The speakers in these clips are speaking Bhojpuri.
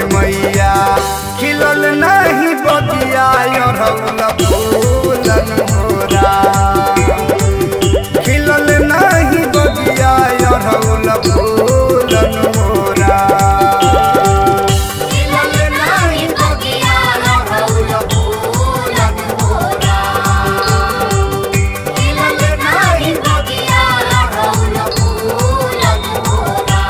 मैया खिलल नहीं बगिया अरहुल फूलन मोरा खिलल नहीं बगिया अरहुल फूलन मोरा खिलल नाही बगिया अरहुल फूलन मोरा खिलल नाही बगिया अरहुल फूलन मोरा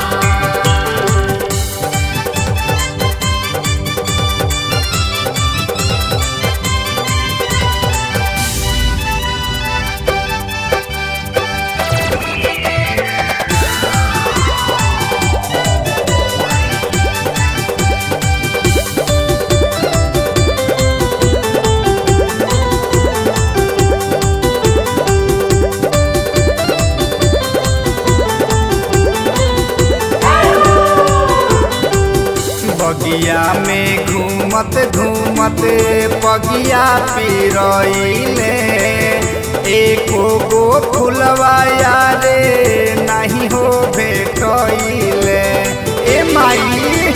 बगिया में घूमत घूमत पगिया पिरइले एको गो फुलवा यारे नहीं हो भेटइले ए माई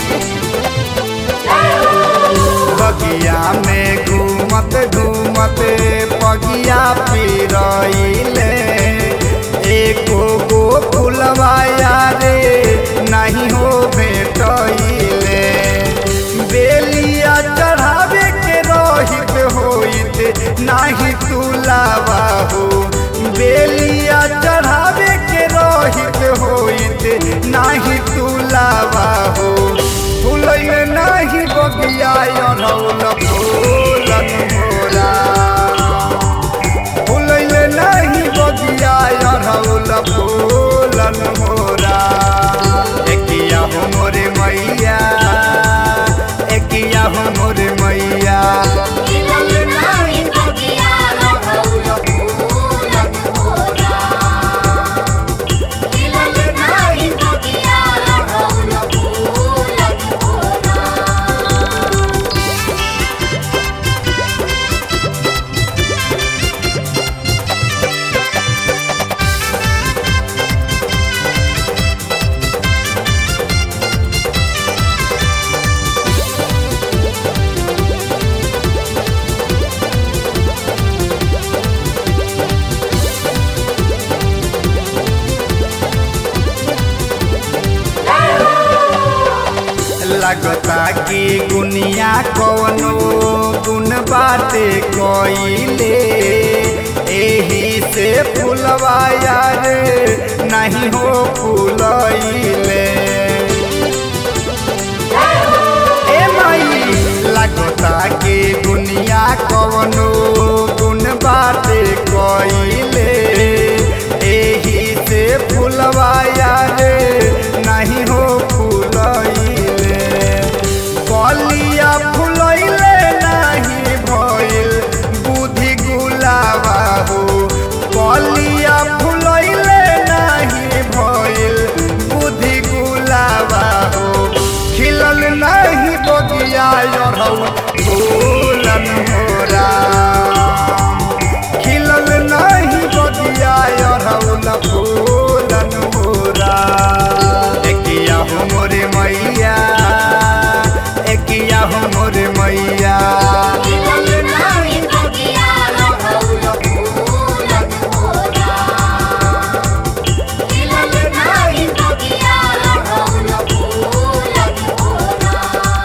बगिया में घूमत घूमत पगिया पिरइले एको गो फुलवा यारे नहीं हो भेटइले बेलिया चढ़ावे के रहित होइत नाही तुलावा हो बेलिया चढ़ावे के रहित होइत नाही तुलावा हो फुलैल नाही बगिया अनौल फूलन मोरा फुलैल नाही बगिया अनौल फूलन मोरा एकिया हो मोरे मैया एकिया हो मोरे मैया खिलल नाही बगिया अरहुल फूलन मोरा खिलल नाही बगिया अरहुल फूलन मोरा लगता कि गुनिया कवनो गुण बाटे कइले एही से फुलवा यार नहीं हो फूलइले ए माई लगता कि दुनिया कवनो गुण बाटे कइले एही से फुलवा यार नहीं हो फूलइले कलिया फुलइले नहीं भइल बुद्धि गुलाबा हो कलिया फुलइले नहीं भइल बुद्धि गुलाबा हो खिलल नहीं बगिया अरहुल फूलन मोरा खिलल नहीं बगिया अरहुल फूलन मोरा एकिया हो मोरे मैया एकिया हो मोरे मैया खिलल नाही बगिया अरहुल फूलन मोरा खिलल नाही बगिया अरहुल फूलन मोरा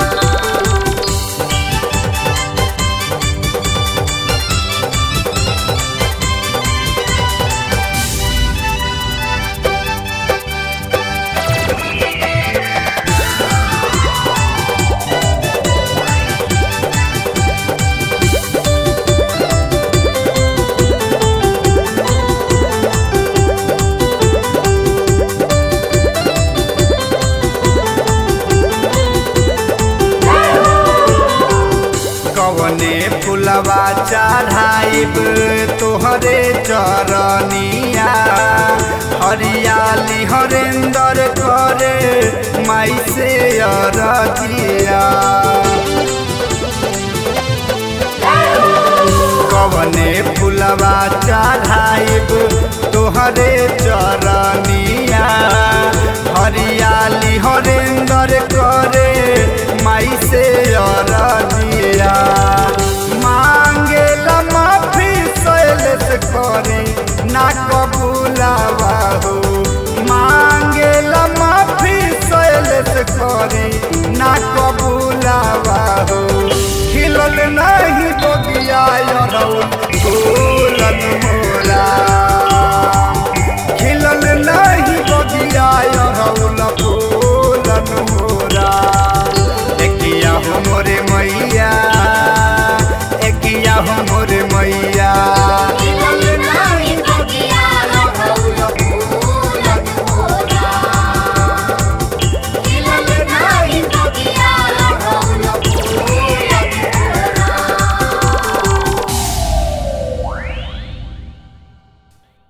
कवने फुलवा चढ़ाइब तोहरे चरनिया हरियाली हरेंदर करे माई से अरजिया कवने फुलवा चढ़ाइब तोहरे चरनिया हरियाली हरेंदर करे माई से